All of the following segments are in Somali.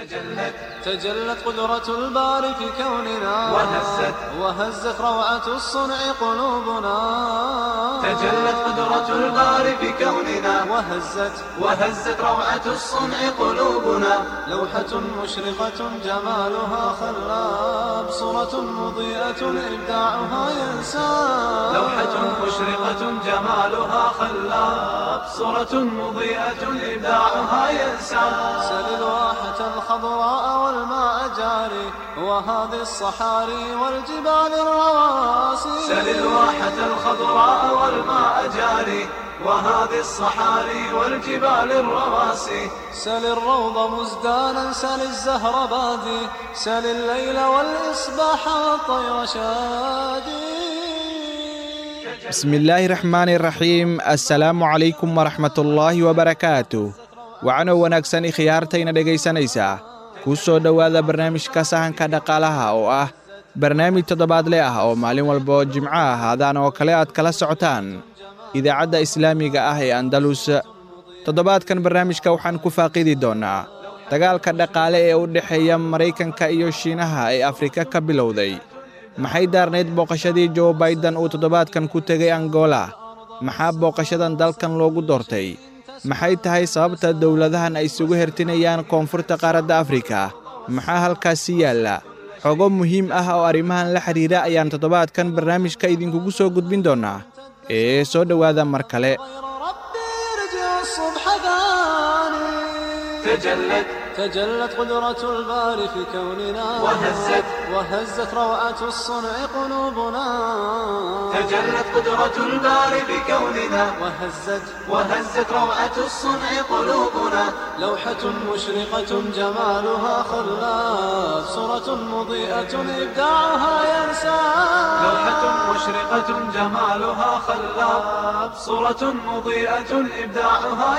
تجلت تجلت قدرة الباري في كوننا وهزت وهزت روعة الصنع قلوبنا تجلت قدرة الباري في كوننا وهزت وهزت روعة الصنع قلوبنا لوحة مشرقة جمالها خلاب صورة مضيئة إبداعها ينساب لوحة مشرقة جمالها خلاب صورة مضيئة إبداعها ينسى سل الواحة الخضراء والماء جاري وهذه الصحاري والجبال الرواسي سل الواحة الخضراء والماء جاري وهذه الصحاري والجبال الرواسي سل الروض مزدانا سل الزهر بادي سل الليل والإصباح والطير شادي bismillaahi raxmaani raxiim assalaamu calaykum waraxmatullaahi wabarakaatu waxaanoo wanaagsan ikhyaartayna dhegaysanaysaa kuu soo dhowaada barnaamijka sahanka dhaqaalaha oo ah barnaamij toddobaadle ah oo maalin walba oo jimco ah haadaan oo kale aad kala socotaan idaacadda islaamiga ah ee andalus toddobaadkan barnaamijka waxaan ku faaqidi doonnaa dagaalka dhaqaale ee u dhexeeya maraykanka iyo shiinaha ee afrika ka bilowday maxay daarnayd booqashadii jo baiden uu toddobaadkan ku tegay angola maxaa booqashadan dalkan loogu doortay maxay tahay sababta dowladahan ay isugu hertinayaan koonfurta qaaradda afrika maxaa halkaasi yaalla xogo muhiim ah oo arrimahan la xidhiira ayaan toddobaadkan barnaamijka idinkugu soo gudbin doonnaa ee soo dhowaada mar kale ربي يرجع الصبح ثاني تجلت تجلت قدرة الباري في كوننا وهزت وهزت روعة الصنع قلوبنا تجلت قدرة الباري بكوننا وهزت وهزت روعة الصنع قلوبنا لوحة مشرقة جمالها خلاف صورة مضيئة إبداعها ينسى لوحة مشرقة جمالها خلاب صورة مضيئة إبداعها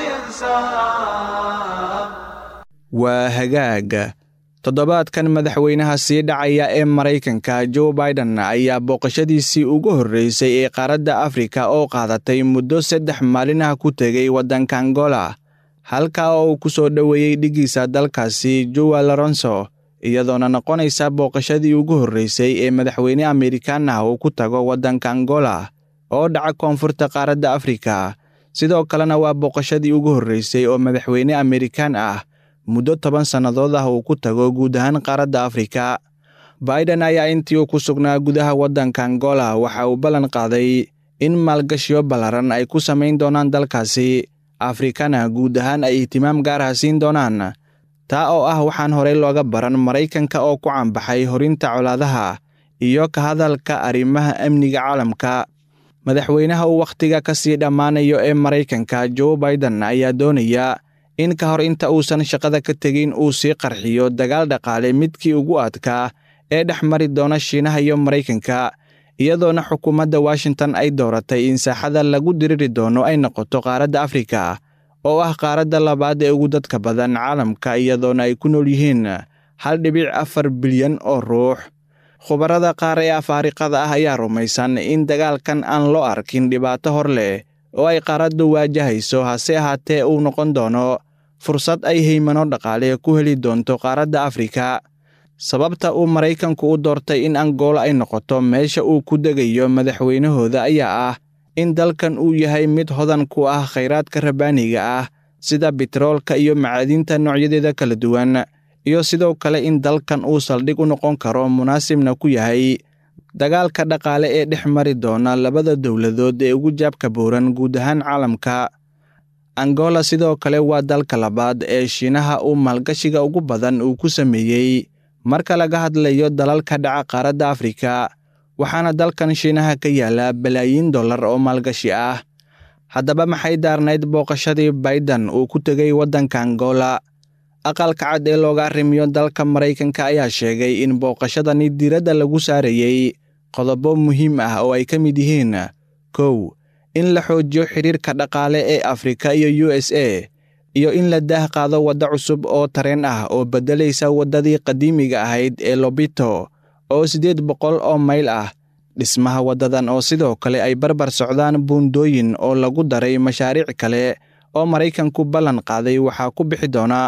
ينساب waa hagaag toddobaadkan madaxweynaha sii dhacaya ee maraykanka jo baiden ayaa booqashadiisii ugu horreysay ee qaaradda afrika oo qaadatay muddo saddex maalinaha ku tegay waddanka angola halkaa oo uu ku soo dhoweeyey dhiggiisa dalkaasi jowa loronso iyadoona noqonaysa booqashadii ugu horreysay ee madaxweyne amerikaan ah uu ku tago waddanka angola oo dhaca koonfurta qaaradda afrika sidoo kalena waa booqashadii ugu horreysay oo madaxweyne amerikaan ah muddo toban sannadood ah uu ku tago guud ahaan qaaradda afrika baiden ayaa intii uu ku sugnaa gudaha waddanka angola waxa uu ballan qaaday in maalgashiyo ballaran ay ku samayn doonaan dalkaasi afrikana guud ahaan ay ihtimaam gaar ah siin doonaan taa oo ah waxaan horey looga baran maraykanka oo ku caanbaxay horinta colaadaha iyo ka hadalka arrimaha amniga caalamka madaxweynaha uu wakhtiga ka sii dhammaanayo ee maraykanka jo baiden ayaa doonaya in ka hor inta uusan shaqada ka tegin uu sii qarxiyo dagaal dhaqaale midkii ugu adkaa ee dhex mari doona shiinaha iyo maraykanka iyadoona xukuumadda washington ay dooratay in saaxada lagu diriri doono ay noqoto qaaradda afrika oo ah qaaradda labaad ee ugu dadka badan caalamka iyadoona ay ku nool yihiin hal dhibic afar bilyan oo ruux khubarada qaar ee afaariqada ah ayaa rumaysan in dagaalkan aan loo arkin dhibaato hor leh oo ay qaaraddu waajahayso hase ahaatee uu noqon doono fursad ay haymano dhaqaale ku heli doonto qaaradda afrika sababta uu maraykanku u doortay in angola ay noqoto meesha uu ku degayo madaxweynahooda ayaa ah in dalkan uu yahay mid hodan ku ah khayraadka rabbaaniga ah sida bitroolka iyo macaadiinta noocyadeeda kala duwan iyo sidoo kale in dalkan uu saldhig u noqon karo munaasibna ku yahay dagaalka dhaqaale ee dhex mari doona labada dowladood ee ugu jaabka booran guud ahaan caalamka angola sidoo kale waa dalka labaad ee shiinaha uu maalgashiga ugu badan uu ku sameeyey marka laga hadlayo dalalka dhaca qaaradda afrika waxaana dalkan shiinaha ka yaala balaayiin dollar oo maalgashi ah haddaba maxay daarnayd booqashadii baiden uu ku tegay waddanka angola aqalka cad ee looga arrimiyo dalka maraykanka ayaa sheegay in booqashadani diiradda lagu saarayey qodobo muhiim ah oo ay ka mid yihiin kow in la xoojiyo xidhiirka dhaqaale ee afrika iyo u s a iyo in la daah qaado waddo cusub oo tareen ah oo beddelaysa waddadii qadiimiga ahayd ee lobito oo siddeed boqol oo mayl ah dhismaha waddadan oo sidoo kale ay barbar socdaan buundooyin oo lagu daray mashaariic kale oo maraykanku ballan qaaday waxaa ku bixi doona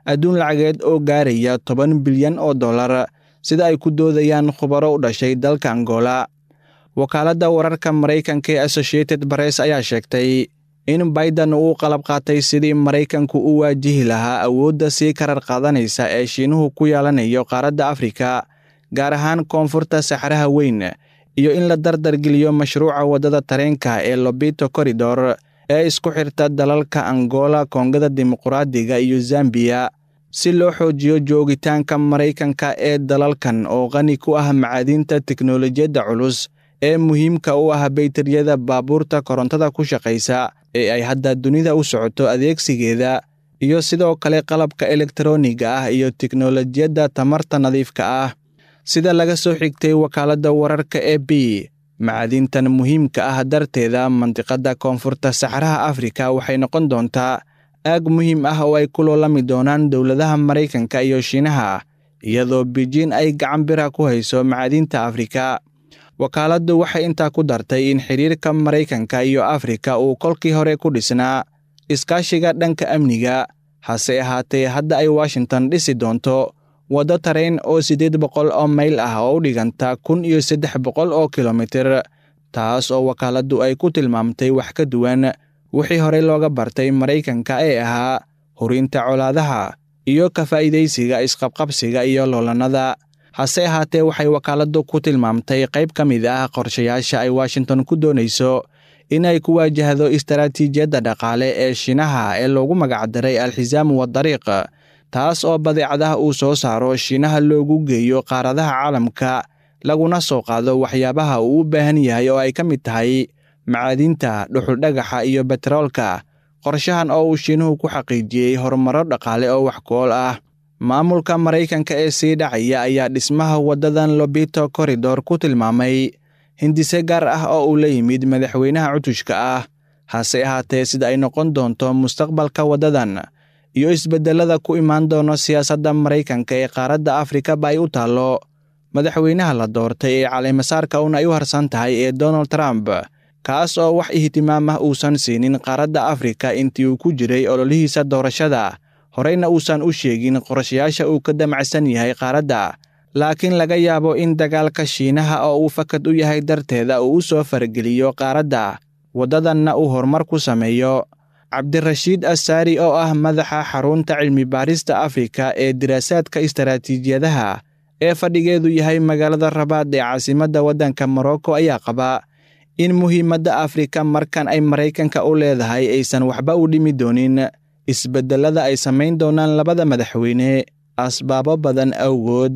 adduun lacageed oo gaaraya toban bilyan oo dollar sida ay ku doodayaan khubaro u dhashay dalka angola wakaaladda wararka maraykanka ee associated baress ayaa sheegtay in baidan uu qalab qaatay sidii maraykanku u waajihi lahaa awoodda sii karar qaadanaysa ee shiinuhu ku yeelanayo qaaradda afrika gaar ahaan koonfurta saxraha weyn iyo in la dardargeliyo mashruuca waddada tareenka ee lobito koridor ee isku xirta dalalka angola koongada dimuquraadiga iyo zambiya si loo xoojiyo joogitaanka maraykanka ee dalalkan oo qani ku ah macaadiinta teknolojiyadda culus ee muhiimka u ah baytariyada baabuurta korontada ku shaqaysa ee ay hadda dunida u socoto adeegsigeeda iyo sidoo kale qalabka elektaroniga ah iyo teknolojiyadda tamarta nadiifka ah sida laga soo xigtay wakaaladda wararka e b macaadiintan muhiimka ah darteeda mandiqadda koonfurta saxraha afrika waxay noqon doontaa aag muhiim ah oo ay ku loolami doonaan dowladaha maraykanka iyo shiinaha iyadoo bijiin ay gacan bira ku hayso macaadiinta afrika wakaaladdu waxay intaa ku dartay in xidhiirka maraykanka iyo afrika uu kolkii hore ku dhisnaa iskaashiga dhanka amniga hase ahaatee hadda ay washington dhisi doonto waddo tareen oo siddeed boqol oo mayl ah oo u dhiganta kun iyo saddex boqol oo kilomitir taas oo wakaaladdu ay ku tilmaamtay wax ka duwan wixii horey looga bartay maraykanka ee ahaa hurinta colaadaha iyo ka faa'iidaysiga isqabqabsiga iyo loolannada hase ahaatee waxay wakaaladdu ku tilmaamtay qayb ka mid ah qorshayaasha ay washington ku doonayso inay ku waajahdo istaraatiijiyadda dhaqaale ee shiinaha ee loogu magacdaray alxisaamu wadariiq taas oo badeecadaha uu soo saaro shiinaha loogu geeyo qaaradaha caalamka laguna soo qaado waxyaabaha uu u baahan yahay oo ay ka mid tahay macaadiinta dhuxuldhagaxa iyo betroolka qorshahan oo uu shiinuhu ku xaqiijiyey horumaro dhaqaale oo wax ku-ool ah maamulka maraykanka ee sii dhacaya ayaa dhismaha waddadan lobito koridor ku tilmaamay hindise gaar ah oo uu la yimid madaxweynaha cutushka ah hase ahaatee sida ay noqon doonto mustaqbalka waddadan iyo isbeddellada ku imaan doono siyaasadda maraykanka ee qaaradda afrikaba ay u taallo madaxweynaha la doortay ee caleemasaarka un ay u harsan tahay ee donald trump kaas oo wax ihtimaam ah uusan siinin qaaradda afrika intii uu ku jiray ololihiisa doorashada horeyna uusan u sheegin qorashayaasha uu ka damacsan yahay qaaradda laakiin laga yaabo in dagaalka shiinaha oo uu fakad u yahay darteeda uu u soo farageliyo qaaradda waddadanna uu horumar ku sameeyo cabdirashiid assaari oo ah madaxa xarunta cilmi baarista afrika ee diraasaadka istaraatiijiyadaha ee fadhigeedu yahay magaalada rabaad ee caasimadda waddanka morocco ayaa qaba in muhiimadda afrika markan ay maraykanka u leedahay aysan waxba u dhimi doonin isbeddellada ay samayn doonaan labada madaxweyne asbaabo badan awgood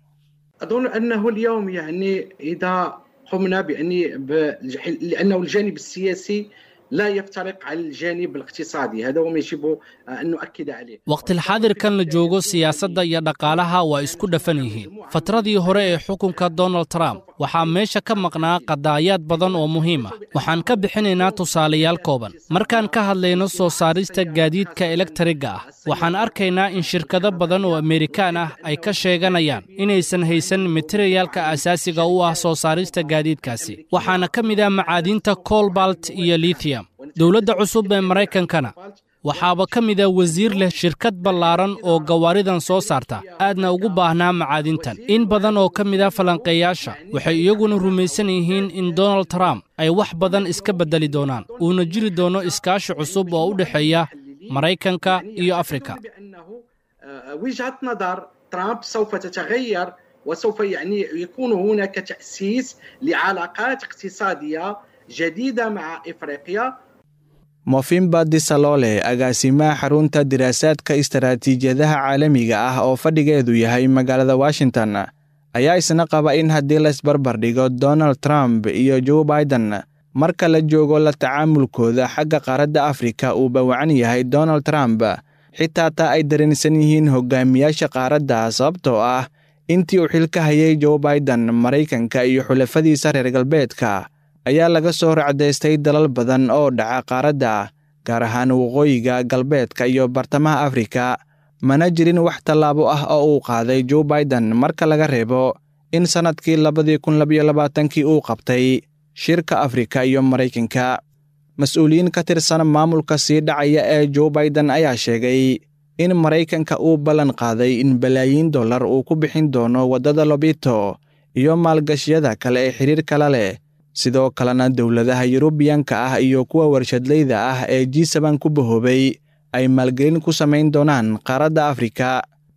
أظن أنه اليوم يعني إذا قمنا بأني لأنه الجانب السياسي لا يفترق عن الجانب الاقتصادي هذا هو ما يجب أن نؤكد عليه waqtilxaadirkan la joogo siyaasadda iyo dhaqaalaha waa isku dhafan yihiin fatradii hore ee xukunka donald trump waxaa meesha ka maqnaa qadaayaad badan oo muhiim ah waxaan ka bixinaynaa tusaalayaal kooban markaan ka hadlayno soo saarista gaadiidka elektarigga ah waxaan arkaynaa in shirkado badan oo amerikaan ah ay ka sheeganayaan inaysan haysan materiyaalka asaasiga u ah soo saarista gaadiidkaasi waxaana ka mid ah macaadiinta colbalt iyo lithium dowladda cusub ee maraykankana waxaaba ka mid a wasiir leh shirkad ballaaran oo gawaaridan soo saarta aadna ugu baahnaa macaadintan in badan oo ka mid a falanqeeyaasha waxay iyaguna rumaysan yihiin in donald trump ay wax badan iska beddeli doonaan uuna jiri doono iskaashi cusub oo u dhexeeya maraykanka iyo afrika وجهة نظر ترامب سوف تتغير وسوف يعني يكون هناك تأسيس لعلاقات اقتصادية جديدة مع إفريقيا mofimba disalole agaasimaha xarunta diraasaadka istaraatiijiyadaha caalamiga ah oo fadhigeedu yahay magaalada washington ayaa isna qaba in haddii laysbarbar dhigo donald trump iyo joe biden marka la joogo la tacaamulkooda xagga qaaradda afrika uu bawacan yahay donald trump xitaa taa ay dareensan yihiin hogaamiyaasha qaaradda sababtoo ah intii uu xilka hayay joe biden maraykanka iyo xulafadiisa reer galbeedka ayaa laga soo racdaystay dalal badan oo dhaca qaaradda gaar ahaan waqooyiga galbeedka iyo bartamaha afrika mana jirin wax tallaabo ah oo uu qaaday joe biden marka laga reebo in sannadkii labadii kun labayo labaatankii uu qabtay shirka afrika iyo maraykanka mas-uuliyiin ka tirsan maamulka sii dhacaya ee joe biden ayaa sheegay in maraykanka uu ballan qaaday in balaayiin dollar uu ku bixin doono waddada lobito iyo maalgashiyada kale ee xiriirkala leh sidoo kalena dowladaha yurubiyanka ah iyo kuwa warshadleyda ah ee g saban ku bahoobay ay maalgelin ku samayn doonaan qaaradda afrika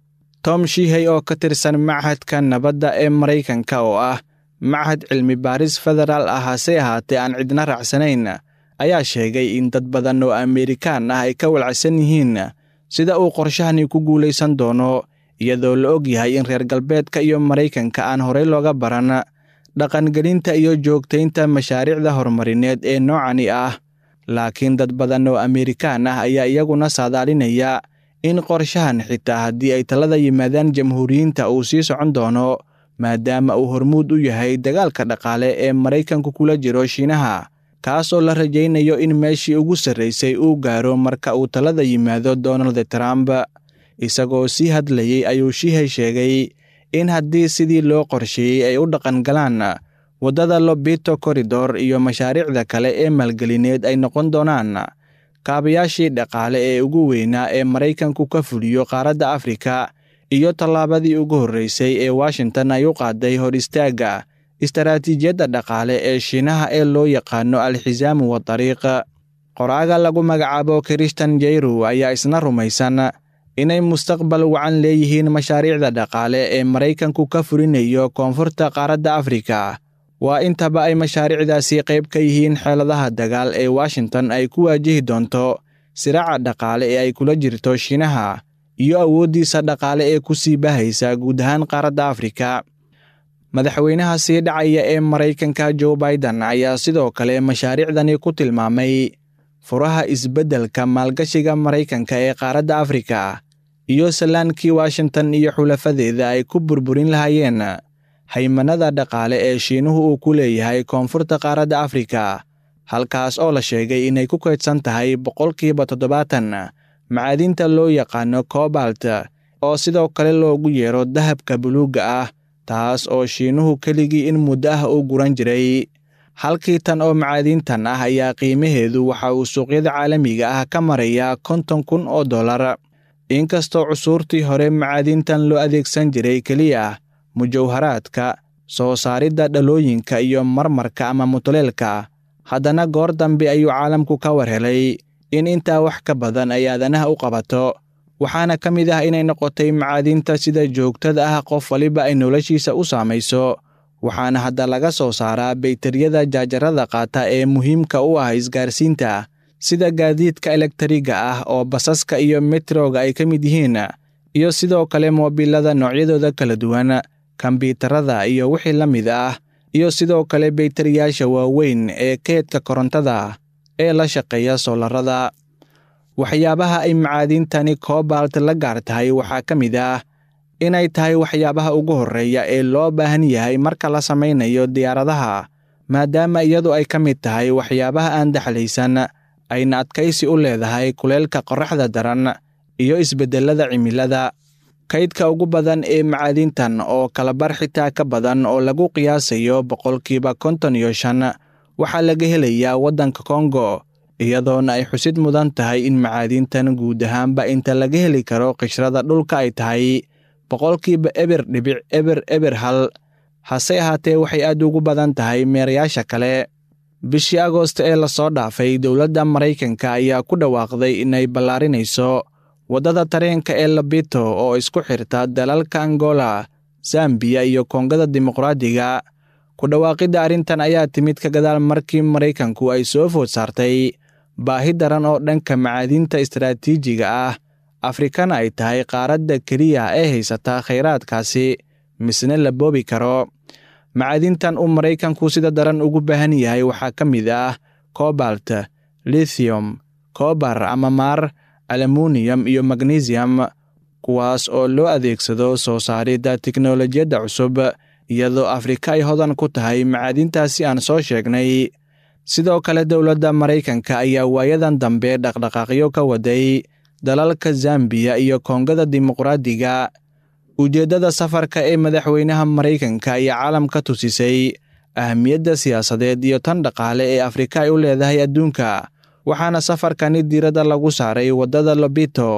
tom shihey oo ka tirsan machadka nabadda ee maraykanka oo ah machad cilmi baaris federaal ah hase ahaatee aan cidna raacsanayn ayaa sheegay in dad badan oo amerikaan ah ay ka walacsan yihiin sida uu qorshahani ku guulaysan doono iyadoo la og yahay in reer galbeedka iyo maraykanka aan horey looga baran dhaqangelinta iyo joogtaynta mashaariicda horumarineed ee noocani ah laakiin dad badan oo amerikaan ah ayaa iyaguna saadaalinaya in qorshahan xitaa haddii ay talada yimaadaan jamhuuriyiinta uu sii socon doono maadaama uu hormuud u yahay dagaalka dhaqaale ee maraykanku kula jiro shiinaha kaas oo la rajaynayo in meeshii ugu sarraysay uu gaaro marka uu talada yimaado donald trump isagoo sii hadlayey ayuu shihey sheegay in haddii sidii loo qorsheeyey ay u dhaqangalaan waddada lobito koridor iyo mashaariicda kale ee maalgelineed ay noqon doonaan kaabayaashii dhaqaale ee ugu weynaa ee maraykanku ka fuliyo qaaradda afrika iyo tallaabadii ugu horraysay ee washington ay u qaaday hor istaagga istaraatiijiyadda dhaqaale ee shiinaha ee loo yaqaano alxisaamu wa dariiq qoraaga lagu magacaabo krishtan jeyru ayaa isna rumaysan inay mustaqbal wacan leeyihiin mashaariicda dhaqaale ee maraykanku ka fulinayo koonfurta qaaradda afrika waa intaba ay mashaariicdaasi qayb ka yihiin xeeladaha dagaal ee washington ay ku waajihi doonto siraaca dhaqaale ee ay kula jirto shiinaha iyo awooddiisa dhaqaale ee ku sii bahaysa guud ahaan qaaradda afrika madaxweynaha sii dhacaya ee maraykanka joe baiden ayaa sidoo kale mashaariicdani ku tilmaamay furaha isbeddelka maalgashiga maraykanka ee qaaradda afrika iyo salaankii washington iyo xulafadeeda ay ku burburin lahaayeen haymanada dhaqaale ee shiinuhu uu ku leeyahay koonfurta qaaradda afrika halkaas oo la sheegay inay ku kaydsan tahay boqolkiiba toddobaatan macaadinta loo yaqaano cobalt oo sidoo kale loogu yeero dahabka buluugga ah taas oo shiinuhu keligii in muddo ah u guran jiray halkii tan oo macaadiintan ah ayaa qiimaheedu waxa uu suuqyada caalamiga ah ka marayaa konton kun oo dollar inkastoo cusuurtii hore macaadiintan loo adeegsan jiray keliya mujawharaadka soo saaridda dhalooyinka iyo marmarka ama mutuleelka haddana goor dambe ayuu caalamku ka war helay in intaa wax ka badan ay aadanaha u qabato waxaana ka mid ah inay noqotay macaadiinta sida joogtada ah qof waliba ay noloshiisa u saamayso waxaana hadda laga soo saaraa baytariyada jaajarada qaata ee muhiimka u ah isgaarsiinta sida gaadiidka elektriga ah oo basaska iyo metroga ay ka mid yihiin iyo sidoo kale moobilada noocyadooda kala duwan kombyuutarada iyo wixii la mid ah iyo sidoo kale baytariyaasha waaweyn ee keedka korontada ee la shaqeeya soolarada waxyaabaha ay macaadiintani cobalt la gaar tahay waxaa ka mid ah inay tahay waxyaabaha ugu horreeya ee loo baahan yahay marka la samaynayo diyaaradaha maadaama iyadu ay ka mid tahay waxyaabaha aan daxlaysan ayna adkaysi u leedahay kuleelka qorraxda daran iyo isbeddellada cimilada kaydka ugu badan ee macaadiintan oo kalabar xitaa ka badan oo lagu qiyaasayo boqolkiiba konton iyo shan waxaa laga helayaa waddanka kongo iyadoona ay xusid mudan tahay in macaadiintan guud ahaanba inta laga heli karo qishrada dhulka ay tahay boqolkiiba eber dhibic eber eber hal hase ahaatee waxay aad ugu badan tahay meerayaasha kale bishii agoost ee lasoo dhaafay dowladda maraykanka ayaa ku dhawaaqday inay ballaarinayso waddada tareenka ee labito oo isku xirta dalalka angola zambiya iyo koongada dimuqraadiga ku dhawaaqidda arrintan ayaa timid ka gadaal markii maraykanku ay soo food saartay baahi daran oo dhanka macaadiinta istaraatiijiga ah afrikana ay tahay qaaradda keliya ee haysata khayraadkaasi misne la boobi karo macaadiintan uu maraykanku sida daran ugu baahan yahay waxaa ka mid ah cobalt lithium kobar ama maar alumuniyam iyo magnesium kuwaas oo loo adeegsado soo saaridda tiknolojiyadda cusub iyadoo afrika ay hodan ku tahay macaadiintaasi aan soo sheegnay sidoo kale dowladda maraykanka ayaa waayadan dambe dhaqdhaqaaqyo ka waday dalalka zambiya iyo koongada dimuqraadiga ujeeddada safarka ee madaxweynaha maraykanka ayaa caalamka tusisay ahamiyadda siyaasadeed iyo tan dhaqaale ee afrika ay u leedahay adduunka waxaana safarkani diiradda lagu saaray waddada lobito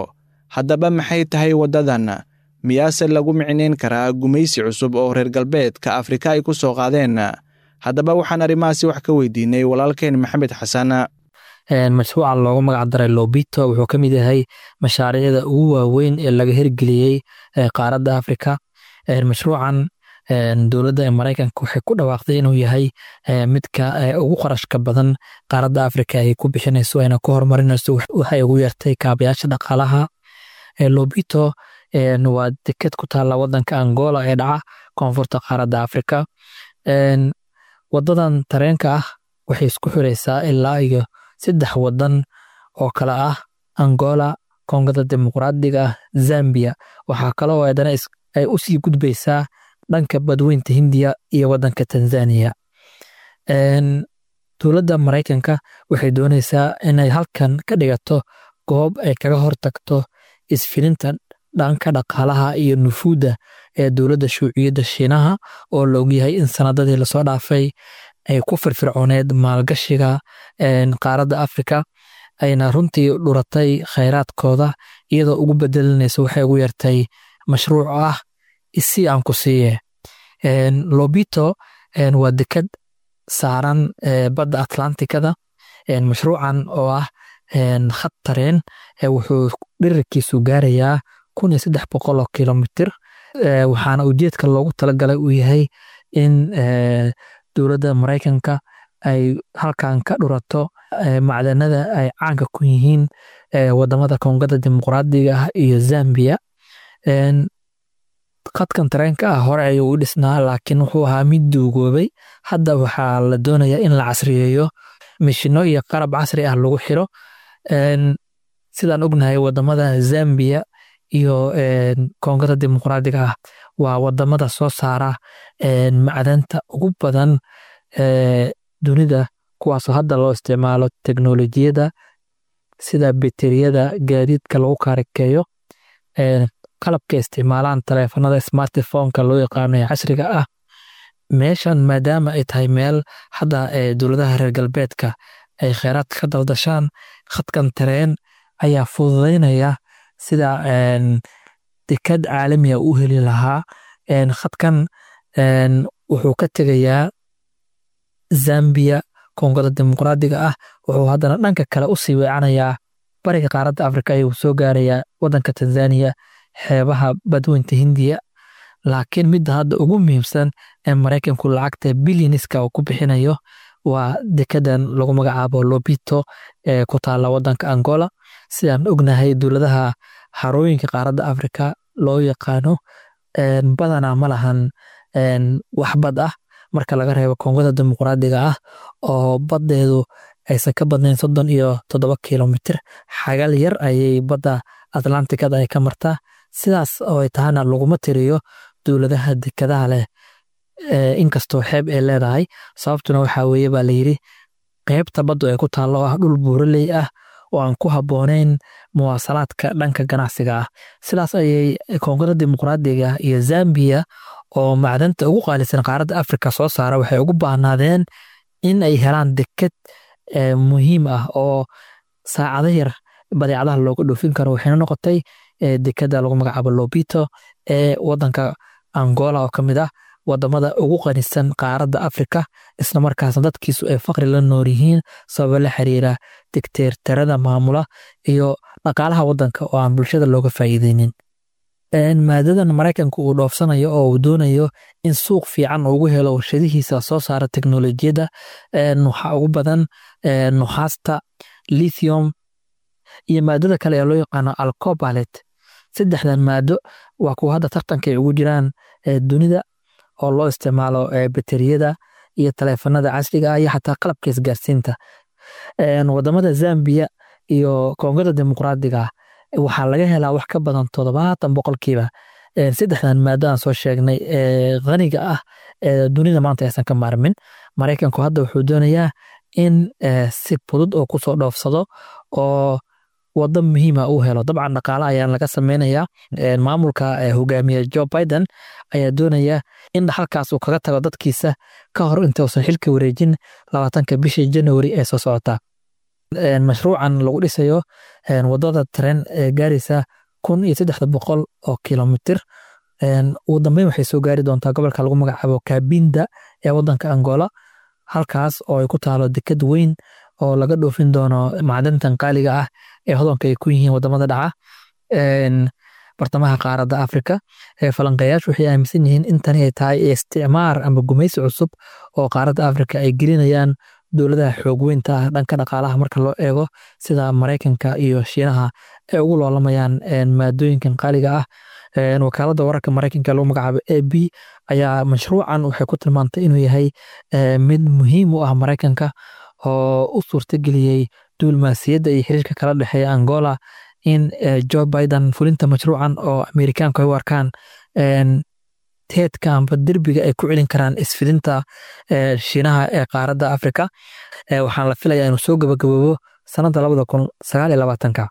haddaba maxay tahay waddadan miyaase lagu micnayn karaa gumaysi cusub oo reer galbeedka afrika ay ku soo qaadeen haddaba waxaan arrimahaasi wax ka weydiinay walaalkeen maxamed xasan mashruuca loogu magac daray lobito wuxuu ka mid yahay mashaariicda ugu waaweyn ee laga hirgeliyey qaaradda afrika mashruucan dowladda maraykanka waxay ku dhawaaqday inuu yahay midka ugu qarashka badan qaaradda afrika ay ku bixinayso ayna ku horumarinayso waxay ugu yeertay kaabayaasha dhaqaalaha lobito waa deked ku taalla wadanka angola ee dhaca koonfurta qaaradda afrika wadadan tareenka ah waxay isku xiraysaa ilaa iyo saddex wadan oo kale ah angola kongada dimuqraadiga ah zambia waxaa kaloo adana ay u sii gudbaysaa dhanka badweynta hindiya iyo wadanka tanzania dowladda maraykanka waxay doonaysaa inay halkan ka dhigato goob ay kaga hortagto isfilinta dhanka dhaqaalaha iyo nufuudda ee dowladda shuuciyadda shiinaha oo la ogyahay in sanadadii lasoo dhaafay ay ku firfircooneed maalgashiga qaaradda afrika ayna runtii dhuratay khayraadkooda iyadoo ugu bedelinaysa waxay ugu yartay mashruuc ah isi aan ku siiye lobito waa deked saaran badda atlantikada mashruucan oo ah khad tareen wuxuu dhirirkiisu gaarayaa kun iyo saddex boqol oo kilomitir waxaana ujeedka loogu talagalay uu yahay in dowladda maraykanka ay halkan ka dhurato macdanada ay caanka ku yihiin wadamada kongada dimuqraadiga ah iyo zambia khadkan tareenka ah hore ayuu u dhisnaa laakiin wuxuu ahaa mid duugoobay hadda waxaa la doonayaa in la casriyeeyo mishino iyo qalab casri ah lagu xiro sidaan ognahay wadamada zambia iyo kongada dimuqraadiga ah waa wadamada soo saara macdanta ugu badan dunida kuwaasoo hadda loo isticmaalo teknolojiyada sida bateriyada gaadiidka lagu kaarakeeyo qalabka isticmaalaan taleefanada smartphoneka loo yaqaano ee casriga ah meeshan maadaama ay tahay meel hadda dowladaha reer galbeedka ay kheyraadka ka daldashaan khadkan tareen ayaa fududaynaya sida dekad caalamiga u heli lahaa khadkan wuxuu ka tegayaa zambia kongada dimuqraadiga ah wuxuu haddana dhanka kale usii weecanayaa bariga qaaradda afrika ayuu soo gaarayaa wadanka tanzania xeebaha badweynta hindiya laakiin midda hadda ugu muhiimsan ee maraykanku lacagta bilyaniska uu ku bixinayo waa dekedan lagu magacaabo lobito ee ku taalla wadanka angola sidaan ognahay dowladaha harooyinka qaaradda afrika loo yaqaano badanaa ma lahan wax bad ah marka laga reebo kongada dimuqraadiga ah oo baddeedu aysan ka badnayn soddon iyo toddoba kilomitir xagal yar ayay badda atlantikada ay ka martaa sidaas oo ay tahana laguma tiriyo dowladaha dekadaha leh inkastoo xeeb ay leedahay sababtuna waxaa weeye baa layidhi qeybta baddu ay ku taallo oo ah dhul buuraley ah oo aan ku habboonayn muwaasalaadka dhanka ganacsiga ah sidaas ayay koongada dimuqraadiga iyo zambiya oo macdanta ugu qaalisan qaaradda afrika soo saara waxay ugu baahnaadeen in ay helaan deked muhiim ah oo saacado yar badeecadaha looga dhoofin karo waxayna noqotay dekeda lagu magacaabo lobito ee wadanka angola oo ka mid ah wadamada ugu qanisan qaaradda afrika islamarkaasna dadkiisu ay faqri la nool yihiin sababo la xiriira digteertarada maamula iyo dhaqaalaha wadanka oo aan bulshada looga faa'iideynin maadadan maraykanka uu dhoofsanayo oo uu doonayo in suuq fiican ugu helo warshadihiisa soo saara teknolojiyadda waxaa ugu badan nuxaasta lithium iyo maadada kale ee loo yaqaano alcobalet saddexdan maado waa kuwa hadda tartanka ay ugu jiraan dunida oo loo isticmaalo bateriyada iyo taleefanada casriga ah iyo xataa qalabka isgaarsiinta wadamada zambia iyo kongada dimuqraadiga waxaa laga helaa wax ka badan toddobaatan boqolkiiba saddexdan maado aan soo sheegnay ee khaniga ah ee dunida maanta aysan ka maarmin maraykanku hadda wuxuu doonayaa in si fudud oo kusoo dhoofsado oo wado muhiima uu helo dabcan dhaqaale ayaan laga sameynayaa maamulka hogaamiye jo biden ayaa doonaya in halkaas uu kaga tago dadkiisa ka hor intausan xilka wareejin labaatanka bishii january ee soo socota mashruucan lagu dhisayo wadada taren ee gaaraysa kun iyo saddexda boqol oo kilomitir ugu dambeyn waxay soo gaari doontaa gobolka lagu magacaabo kabinda ee wadanka angola halkaas oo ay ku taalo deked weyn oo laga dhoofin doono macdantan qaaliga ah ee hodanka ay ku yihiin wadamada dhaca bartamaha qaaradda afrika falanqeeyaashu waxay aaminsan yihiin in tani ay tahay isticmaar ama gumaysi cusub oo qaaradda afrika ay gelinayaan dowladaha xoog weynta ah dhanka dhaqaalaha marka loo eego sida maraykanka iyo shiinaha ay ugu loolamayaan maadooyinkan qaaliga ah wakaaladda wararka maraykanka lagu magacaabo a b ayaa mashruucan waxay ku tilmaantay inuu yahay mid muhiim u ah maraykanka oo u suurtageliyey duulmaasiyadda iyo xiriirka kala dhexeeya angola in jo biden fulinta mashruucan oo amerikaanku ay u arkaan teedka amba derbiga ay ku celin karaan isfidinta shiinaha ee qaaradda afrika waxaan la filayaa inuu soo gabagaboobo sanadda labada kun sagaal iyo labaatanka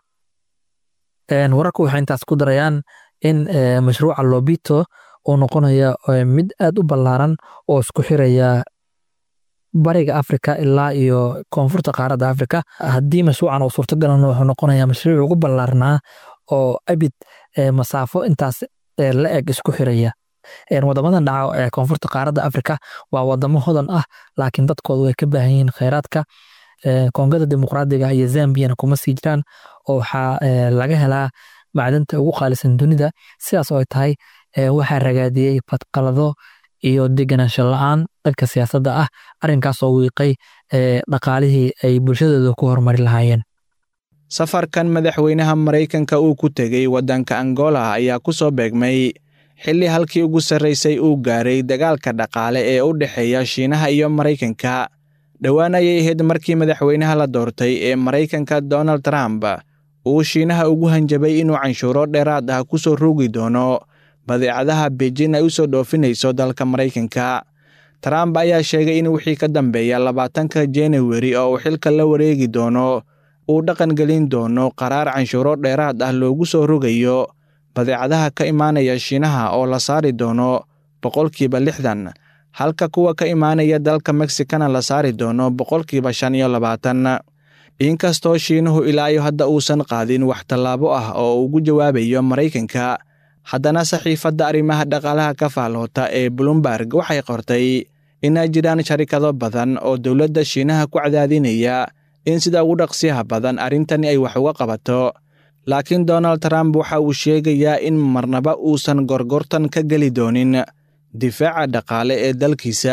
wararku waxay intaas ku darayaan in mashruuca lobito uu noqonayo mid aad u ballaaran oo isku xiraya bariga afrika ilaa iyo koonfurta qaaradda afrika haddii mashruucan uu suurtagalana wuxuu noqonayaa mashruuc ugu ballaarnaa oo abid masaafo intaas la eg isku xiraya wadamadan dhaca ee koonfurta qaaradda afrika waa wadamo hodan ah laakiin dadkoodu way ka baahan yihiin kheyraadka koongada dimuqraadiga iyo zambiyana kuma sii jiraan oo waxaa laga helaa macdanta ugu qaalisan dunida sidaas oo ay tahay waxaa ragaadiyey badqalado iyo deganaansho la-aan dhanka siyaasadda ah arrinkaasoo wiiqay dhaqaalihii ay bulshadooda ku horumari lahaayeen safarkan madaxweynaha maraykanka uu ku tegey waddanka angola ayaa ku soo beegmay xilli halkii ugu sarraysay uu gaaray dagaalka dhaqaale ee u dhexeeya shiinaha iyo maraykanka dhowaan ayay ahayd markii madaxweynaha la doortay ee maraykanka donald trump uu shiinaha ugu hanjabay inuu canshuuro dheeraad ah ku soo roogi doono badeecadaha beijin ay u soo dhoofinayso dalka maraykanka trump ayaa sheegay in wixii ka dambeeya labaatanka januari oo uu xilka la wareegi doono uu dhaqan gelin doono qaraar canshuuro dheeraad ah loogu soo rogayo badeecadaha ka imaanaya shiinaha oo la saari doono boqolkiiba lixdan halka kuwa ka imaanaya dalka mexicana la saari doono boqolkiiba shan iyo labaatan inkastoo shiinuhu ilaayo hadda uusan qaadin wax tallaabo ah oo ugu jawaabayo maraykanka haddana saxiifadda arrimaha dhaqaalaha ka faalhoota ee bloomberg waxay qortay inay jiraan sharikado badan oo dowladda shiinaha ku cadaadinaya in sida ugu dhaqsiyaha badan arrintani ay wax uga qabato laakiin donald trump waxa uu sheegayaa in marnaba uusan gorgortan ka geli doonin difaaca dhaqaale ee dalkiisa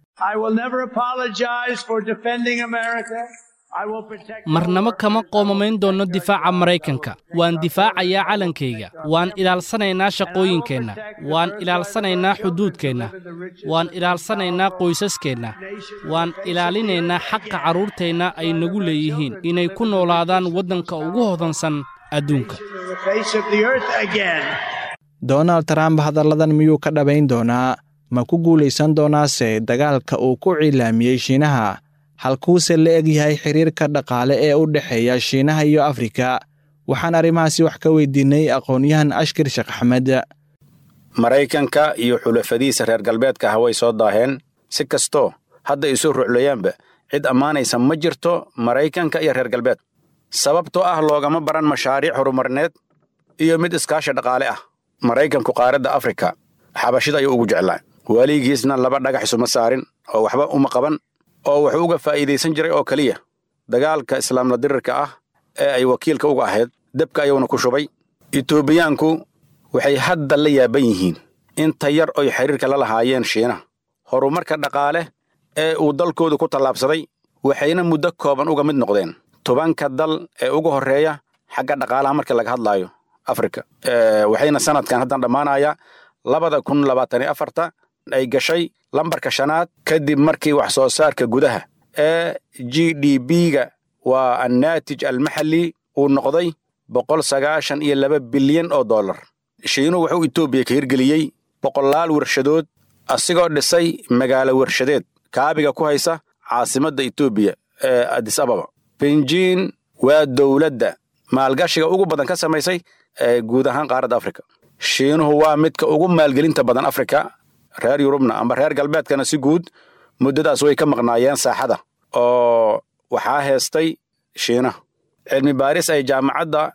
marnaba kama qoomamayn doonno difaaca maraykanka waan difaacayaa calankayga waan ilaalsanaynaa shaqooyinkeenna waan ilaalsanaynaa xuduudkeenna waan ilaalsanaynaa qoysaskeenna waan ilaalinaynaa xaqa carruurteenna ay nagu leeyihiin inay ku noolaadaan waddanka ugu hodansan adduunka donald trump hadalladan miyuu ka dhabayn doonaa ma ku guulaysan doonaase dagaalka uu ku cilaamiyey shiinaha halkuuse la eg yahay xiriirka dhaqaale ee u dhexeeya shiinaha iyo afrika waxaan arrimahaasi wax ka weydiinay aqoon-yahan ashkir sheekh axmed maraykanka iyo xulafadiisa reer galbeedka ah way soo daaheen si kastoo hadda isu ruclayaanba cid ammaanaysa ma jirto maraykanka iyo reer galbeed sababtoo ah loogama baran mashaariic horumarineed iyo mid iskaashi dhaqaale ah maraykanku qaaradda afrika xabashida ayuu ugu jeclaa weligiisna laba dhagax isuma saarin oo waxba uma qaban oo wuxuu uga faa'iidaysan jiray oo keliya dagaalka islaamla dirirka ah ee ay wakiilka uga ahayd debka ayuuna ku shubay etoobiyaanku waxay hadda la yaaban yihiin inta yar oy xiriirka la lahaayeen shiinaha horumarka dhaqaale ee uu dalkoodu ku tallaabsaday waxayna muddo kooban uga mid noqdeen tobanka dal ee ugu horreeya xagga dhaqaalaha markii laga hadlaayo afrika waxayna sanadkan haddan dhammaanaya labada kun labaatan iyo afarta ay gashay lambarka shanaad kadib markii wax soo saarka gudaha ee g d b-ga waa annaatij almaxalli uu noqday boqol sagaashan iyo laba bilyan oo dollar shiinuhu wuxuu etoobiya ka hirgeliyey boqolaal warshadood asigoo dhisay magaalo warshadeed kaabiga ku haysa caasimadda etoobiya ee adis ababa benjiin waa dowladda maalgashiga ugu badan ka samaysay ee guud ahaan qaaradda afrika shiinuhu waa midka ugu maalgelinta badan afrika reer yurubna amba reer galbeedkana si guud muddadaas way ka maqnaayeen saaxada oo waxaa heestay shiinaha cilmi baaris ay jaamacadda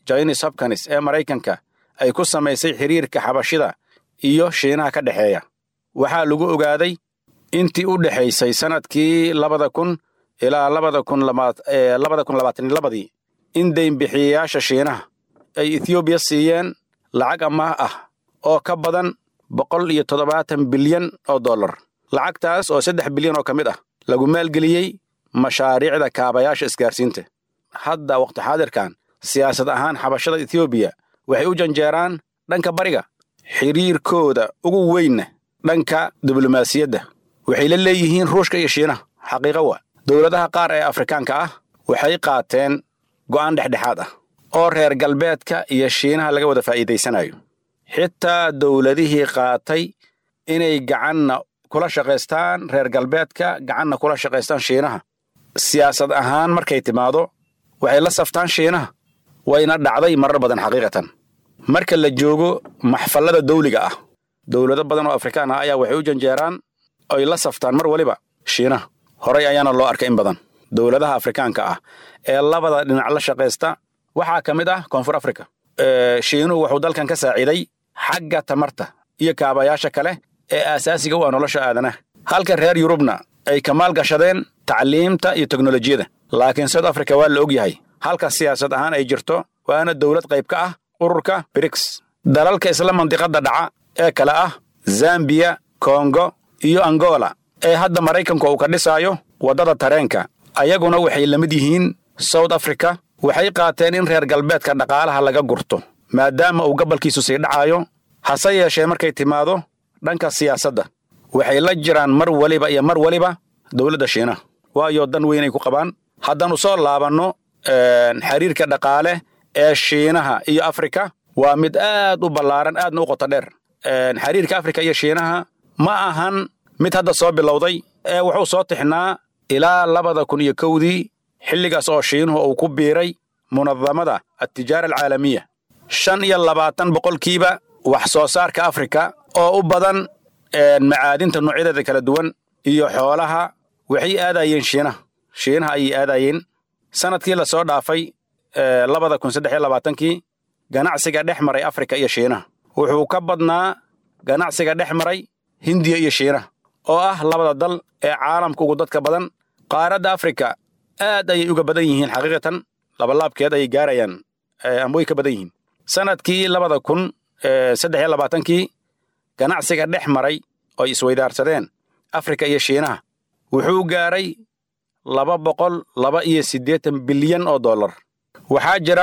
jonis hopkins ee maraykanka ay ku samaysay xiriirka xabashida iyo shiinaha ka dhexeeya waxaa lagu ogaaday intii u dhexaysay sannadkii labada kun ilaa labada kun labada kun labaatan labadii in deynbixiyayaasha shiinaha ay ethoobiya siiyeen lacag amaah ah oo ka badan boqol iyo toddobaatan bilyan oo dollar lacagtaas oo saddex bilyan oo ka mid ah lagu maalgeliyey mashaariicda kaabayaasha isgaarsiinta hadda wakhti xaadirkan siyaasad ahaan xabashada ethoobiya waxay u janjeeraan dhanka bariga xiriirkooda ugu weynna dhanka diblomaasiyadda waxay la leeyihiin ruushka iyo shiinaha xaqiiqa waa dowladaha qaar ee afrikaanka ah waxay qaateen go'aan dhexdhexaad ah oo reer galbeedka iyo shiinaha laga wada faa'iidaysanayo xitaa dowladihii qaatay inay gacanna kula shaqaystaan reer galbeedka gacanna kula shaqaystaan shiinaha siyaasad ahaan markay timaado waxay la saftaan shiinaha wayna dhacday marar badan xaqiiqatan marka la joogo maxfallada dawliga ah dowlado badan oo afrikaan ah ayaa waxay u janjeeraan oy la saftaan mar weliba shiinaha horay ayaana loo arkay in badan dowladaha afrikaanka ah ee labada dhinac la shaqaysta waxaa ka mid ah koonfur africa shiinuhu wuxuu dalkan ka saaciiday xagga tamarta iyo kaabayaasha kale ee aasaasiga u ah nolosha aadanaha halka reer yurubna ay ka maalgashadeen tacliimta iyo teknolojiyada laakiin south africa waa la og yahay halka siyaasad ahaan ay jirto waana dowlad qayb ka ah ururka briks dalalka isla mandiqadda dhaca ee kale ah zambiya kongo iyo angola ee hadda maraykanku uu ka dhisaayo waddada tareenka ayaguna waxay la mid yihiin south africa waxay qaateen in reer galbeedka dhaqaalaha laga gurto maadaama uu gabalkiisu sii dhacayo hase yeeshee markay timaado dhanka siyaasadda waxay la jiraan mar weliba iyo mar weliba dowladda shiinaha waayo dan weynay ku qabaan haddaannu soo laabanno xiriirka dhaqaale ee shiinaha iyo afrika waa mid aad u ballaaran aadna u qoto dheer xiriirka afrika iyo shiinaha ma ahan mid hadda soo bilowday ee wuxuu soo tixnaa ilaa labada kun iyo kowdii xilligaas oo shiinuhu uu ku biiray munadamada altijaara alcaalamiya shan iyo labaatan boqolkiiba wax soo saarka afrika oo u badan macaadinta noocyadeeda kala duwan iyo xoolaha waxay aadayeen shiinaha shiinaha ayay aadayeen sanadkii la soo dhaafay labada kun saddex iyo labaatankii ganacsiga dhex maray afrika iyo shiinaha wuxuu ka badnaa ganacsiga dhex maray hindiya iyo shiinaha oo ah labada dal ee caalamka ugu dadka badan qaaradda afrika aad ayay uga badan yihiin xaqiiqatan labalaabkeed ayay gaarayaan ama way ka badan yihiin sanadkii labada kun saddex iyo labaatankii ganacsiga dhex maray oo isweydaarsadeen afrika iyo shiinaha wuxuu gaaray laba boqol laba iyo siddeetan bilyan oo dollar waxaa jira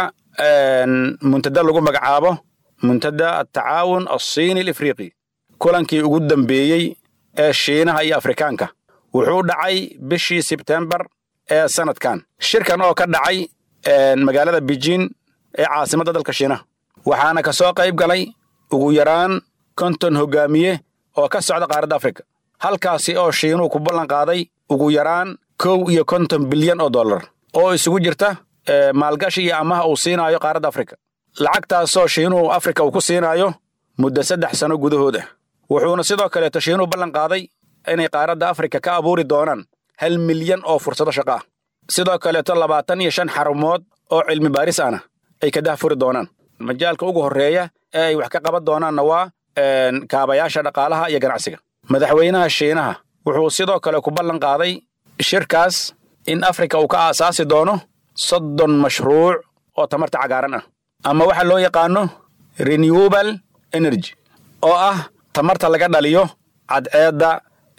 muntada lagu magacaabo muntada atacaawun alsiini alifriiqi kulankii ugu dambeeyey ee shiinaha iyo afrikaanka wuxuu dhacay bishii sebtembar ee sanadkan shirkan oo ka dhacay magaalada beijin ee caasimadda dalka shiinaha waxaana ka soo qayb galay ugu yaraan konton hogaamiye oo ka socda qaaradda afrika halkaasi oo shiinuhu ku ballan qaaday ugu yaraan kow iyo konton bilyan oo dollar oo isugu jirta maalgashi iyo amaha uu siinaayo qaaradda afrika lacagtaasoo shiinuhu afrika uu ku siinaayo muddo saddex sano gudahood ah wuxuuna sidoo kaleeto shiinuhu ballan qaaday inay qaaradda afrika ka abuuri doonaan hal milyan oo fursado shaqo ah sidoo kaleeto labaatan iyo shan xarumood oo cilmi baaris ahna ay ka dahfuri doonaan majaalka ugu horreeya ee ay wax ka qaban doonaanna waa kaabayaasha dhaqaalaha iyo ganacsiga madaxweynaha shiinaha wuxuu sidoo kale ku ballan qaaday shirkaas in afrika uu ka aasaasi doono soddon mashruuc oo tamarta cagaaran ah ama waxa loo yaqaano renewable energy oo ah tamarta laga dhaliyo cadceedda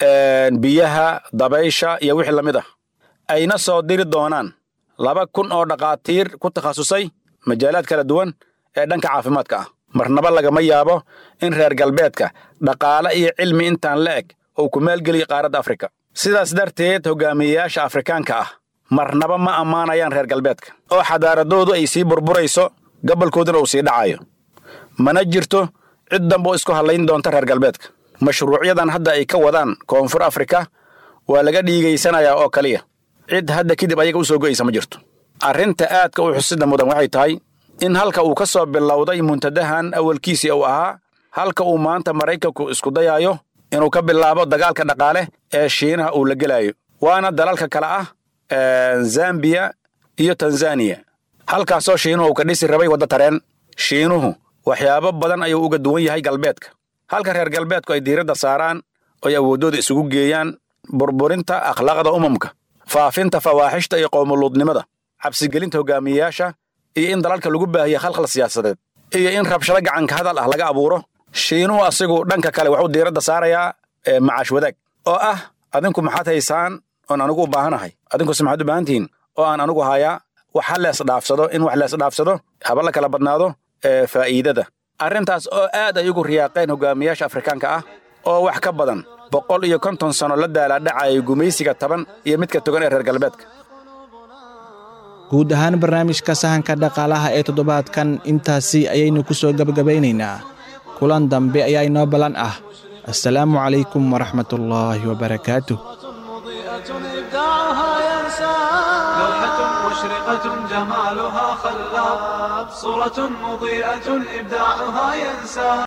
biyaha dabaysha iyo wixii la mid ah ayna soo diri doonaan laba kun oo dhakhaatiir ku takhasusay majaalaad kala duwan ee dhanka caafimaadka ah marnaba lagama yaabo in reer galbeedka dhaqaale iyo cilmi intaan la eg uu ku maalgeliyo qaaradda afrika sidaas darteed hogaamiyeyaasha afrikaanka ah marnaba ma ammaanayaan reer galbeedka oo xadaaradoodu ay sii burburayso gabolkooduna uu sii dhacayo mana jirto cid damba oo isku hadlayn doonta reer galbeedka mashruucyadan hadda ay ka wadaan koonfur afrika waa laga dhiigaysanayaa oo kaliya cid hadda kadib ayaga u soo go'aysa ma jirto arrinta aadka u xusida mudan waxay tahay in halka uu ka soo bilowday muntadahan awalkiisii uu ahaa halka uu maanta maraykanku isku dayaayo inuu ka bilaabo dagaalka dhaqaale ee shiinaha uu la gelaayo waana dalalka kale ah zambiya iyo tanzaniya halkaasoo shiinuhu ka dhisi rabay wadda tareen shiinuhu waxyaabo badan ayuu uga duwan yahay galbeedka halka reer galbeedku ay diiradda saaraan oy awooddooda isugu geeyaan burburinta akhlaaqda umamka faafinta fawaaxishta iyo qowmuluudnimada cabsigelinta hogaamiyeyaasha iyo in dalalka lagu baahiya khalkhal siyaasadeed iyo in rabshado gacanka hadal ah laga abuuro shiinuhu asigu dhanka kale wuxuu diiradda saarayaa macaash wadaag oo ah adinku maxaad haysaan oon anigu u baahanahay adinkuse maxaad u baahan tihiin oo aan anigu hayaa wax ha lees dhaafsado in wax lees dhaafsado haba la kala badnaado faa'iidada arrintaas oo aad ay ugu riyaaqeen hogaamiyaasha afrikaanka ah oo wax ka badan boqol iyo konton sano la daalaadhacayay gumaysiga taban iyo midka togan ee reer galbeedka guud ahaan barnaamijka sahanka dhaqaalaha ee toddobaadkan intaasi ayaynu ku soo gebagabaynaynaa kulan dambe ayaa inoo ballan ah assalaamu calaykum waraxmatullaahi wabarakaatuh لوحة مشرقة جمالها خلاب صورة مضيئة إبداعها ينسى